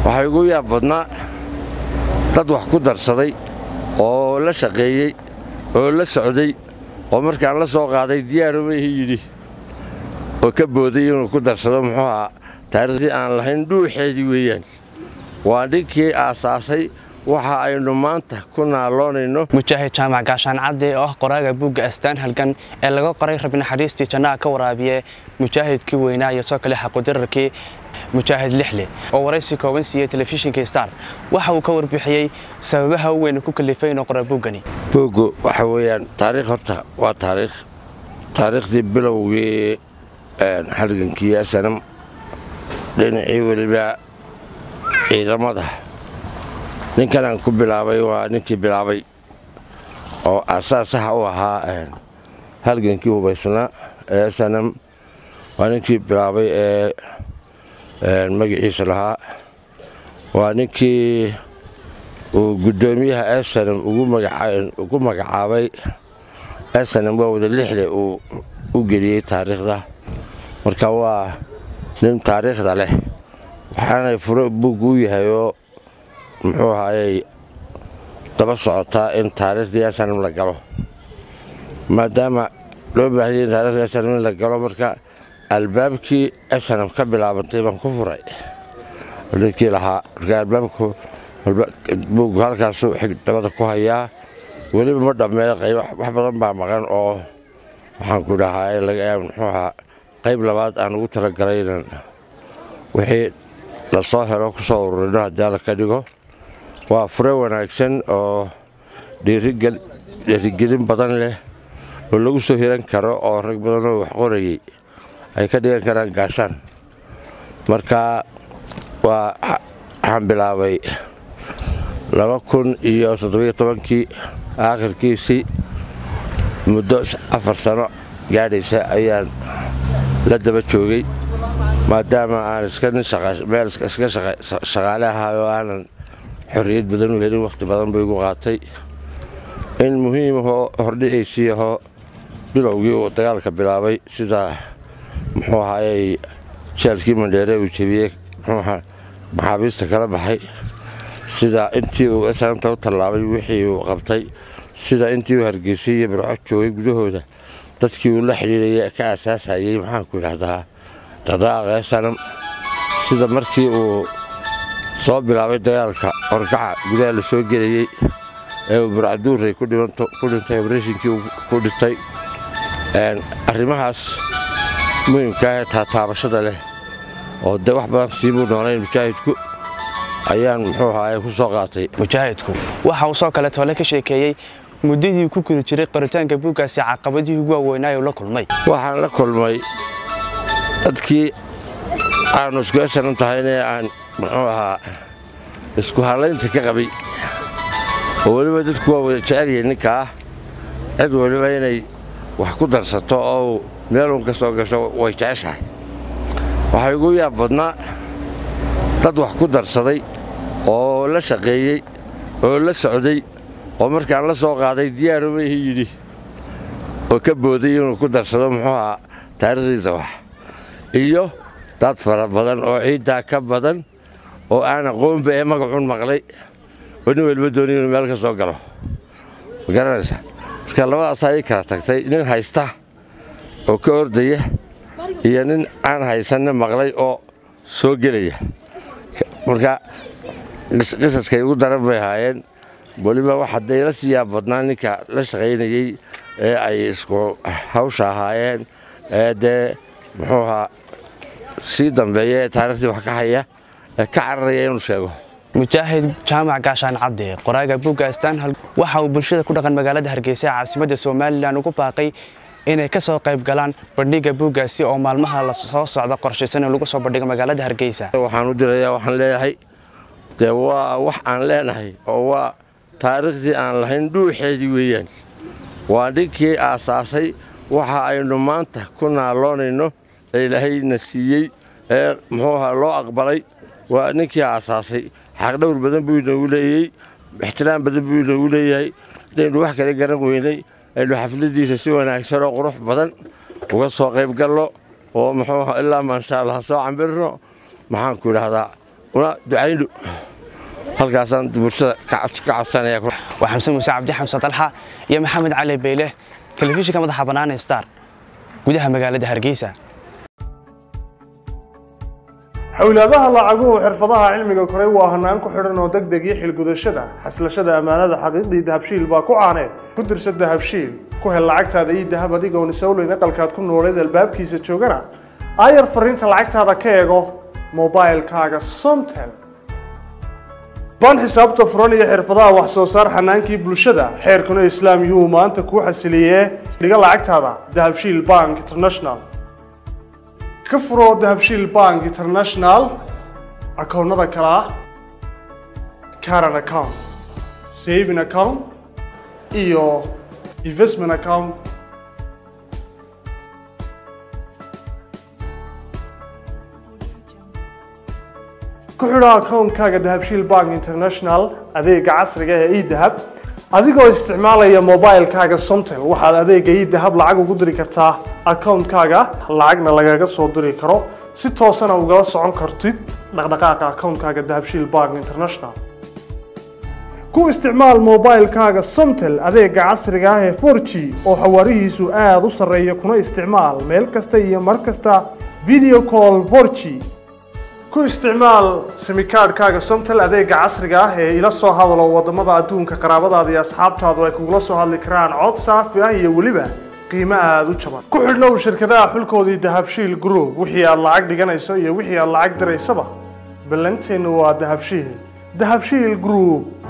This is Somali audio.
waxaa igu yaab badnaa dad wax ku darsaday oo la shaqeeyey oo la socday oo markaan la soo qaaday diyaaruma ihi yidhi oo ka booday inuu ku darsado muxuu ahaa taariikhdii aan lahayn dhuuxeedii weeyaan waa ninkii aasaasay waxa aynu maanta ku naaloonayno mujaahid jaamac gaashaan cadde oo ah qoraaga buugga astaan halgan ee laga qoray rabi naxariistii jannaha ka waraabiye mujaahidkii weynaa iyo soo kale xaqudirarkii mujaahid lixle oo waraysi kooban siiyey telefishinka star waxa uu ka warbixiyey sababaha u weyn ku kalifay inuu qora buuggani buuggu waxa weeyaan taariikh horta waa taariikh taariikhdii bilowgii halgankii asanam dhinacii weliba ciidamada ninkan aan ku bilaabay waa ninkii bilaabay oo asaasaha u ahaa halgankii hubaysnaa ee asanam waa ninkii bilaabay ee magaciisa lahaa waa ninkii uu guddoomiyaha esanam ugu magacaabay esanam waa wada lixle uu u geliyey taariikhda marka waa nin taariikhda leh waxaanay furo buuggu u yahay oo muxuu ahaayey daba socotaa in taariikhdii esanam la galo maadaama loo baahanyay in taariikhdii esanam in la galo marka albaabkii esanam ka bilaabantay baan ku furay ninkii lahaa marka albaabku buuggu halkaasuu dabada ku hayaa weliba ma dhammeeyo qayb wax badan baa maqan oo waxaan ku dhahaa muxuu ahaa qayb labaad aan ugu talagalay inan wixii la soo helo ku soo ururino haddii alla ka dhigo waa fure wanaagsan oo dhiirigelin badan leh oo lagu soo hiran karo oo rag badan oo wax qorayay ay ka dhigan karaan gaashaan marka waa waxaan bilaabay laba kun iyo toddobiyo tobankii aakhirkiisii muddo afar sano gaadhaysa ayaan la daba joogay maadaama aan iska nin meel iska shaqaale ahaay oo aanan xorriyad badan u helin wakhti badan buu igu qaatay in muhiimahoo hordhiciisii ahoo bilowgii uu dagaalka bilaabay sida muxuu ahaayey jeelkii mandheere uu jebiyey muxuuaha maxaabiista kala baxay sida intii uu esanamta u tallaabay wixii uu qabtay sida intii uu hargeysay iyo birco joogay gudahooda dadkii uu la xidhiidhaya ka asaasayey maxaanku idhaahdaa dhaqdhaqaaqa esanam sida markii uu soo bilaabay dagaalka horkaca gudaha la soo gelayey ee uu burcaduuray ku dhintay obreshinkii ku dhintay arrimahaas muhimkaa ee taataabashada leh oo de wax badan siibuu noonayn mujaahidku ayaan muxuu ahaay ku soo qaatay mujaahidku waxa uu soo kale toole ka sheekeeyey muddadii ku guda jiray qoritaanka buuggaasi caqabadihii ugu waaweynaa uu la kulmay waxaan la kulmay dadkii aanu isku esanan tahayne aan muxuu ahaa isku hallaynta ka qabay oo weliba dadku waa wada jecelyihin ninkaa cid weliba inay wax ku darsato oo meeluun ka soo gasho way jeceshahay waxaa igu yaab badnaa dad wax ku darsaday oo la shaqeeyey oo la socday oo markaan la soo qaaday diyaaruma ihi yidhi oo ka booday inuu ku darsado muxuu ahaa taariikhdiisa wax iyo dad fara badan oo ciiddaa ka badan oo aan aqoonba ee magacuun maqlay oo nin weliba dooni inuu meel ka soo galo ma garanaysa marka labadaas ayay kala tagtay nin haysta oo ka ordaya iyo nin aan haysanna maqlay oo soo gelaya marka qisaskay ugu daran bay ahaayeen weliba wax hadday la siiyaa badnaa ninka la shaqaynayey ee ay isku hawsha ahaayeen ee dee muxuu ahaa sii dambeeya ee taariikhdii wax ka haya ee ka cararaya inuu sheego mujaahid jaamac gaashaan cadde qoraaga buugga astaan waxa uu bulshada ku dhaqan magaalada hargeysa ee caasimadda somalilan ugu baaqay inay ka soo qayb galaan bandhigga buuggaasi oo maalmaha la soo socda qorshaysan in lagu soo bandhigo magaalada hargeysa waxaan u dirayaa waxaan leeyahay dee waa wax aan leenahay oo waa taariikhdii aan lahayn dhuuxeedii weeyaan waa ninkii aasaasay waxa aynu maanta ku naaloonayno ee ilaahayna siiyey ee muxuu ahaa loo aqbalay waa ninkii aasaasay xaqdhowr badan buu inoogu leeyey ixtiraam badan buu inoogu leeyahay hadaynu wax kale garan weynay aynu xafladiisa si wanaagsan oo qurux badan uga soo qayb galno oo muxuu ilaa maasha allah soo cambirno maxaanku idhaahdaa una ducayndho halkaasaan bulshada ka codsanaya waa xamse muuse cabdi xamse dalxa iyo maxamed cali beyle telefishinka madaxa bannaan star gudaha magaalada hargeysa xowlaadaha lacaguhu xirfadaha cilmiga koray waa hanaan ku xidhan oo deg deg iyo xilgudashada xaslashada ammaanada xaqiiqdii dahabshiil baa ku caaneed ku dirsa dahabshiil ku hel lacagtaada ii dahab adigoon isowleyn aqalkaad ku nooleed albaabkiisa joogana aayar fariinta lacagtaada ka eego mobailkaaga somtel baan xisaabta furan iyo xirfadaha wax soo saar xanaankii bulshada xeerkuna islaam yuhu maanta kuu xasiliyee dhiga lacagtaada dahabshiil bank international ka furo dahabshiil bank international akoonnada kale ah caran account saving account iyo investment account ku xidho akoonkaaga dahabshiil bank international adeega casriga ee edahab adigoo isticmaalaya mobilkaaga somtel waxaad adeega edahab lacag ugu diri kartaa akoonkaaga lacagna lagaga soo diri karo si toosana ugala socon kartid dhaqdhaqaaqa akoonkaaga dahabshiil bank international ku isticmaal mobilkaaga somtel adeega casriga ah ee 4g oo xawaarihiisu aada u sarreeya kuna isticmaal meel kasta iyo mar kasta video call 4g ku isticmaal simikaadhkaaga somtel adeega casriga ah ee ila soo hadalo wadamada adduunka qaraabadaada iyo asxaabtaadu ay kugula soo hadli karaan cod saafi ah iyo weliba qiimo aada u jaban ku xidhnow shirkadaha xulkoodii dahabshiil group wixii aad lacag dhiganayso iyo wixii aad lacag diraysaba ballanteennu waa dahabshiil dahabshiil group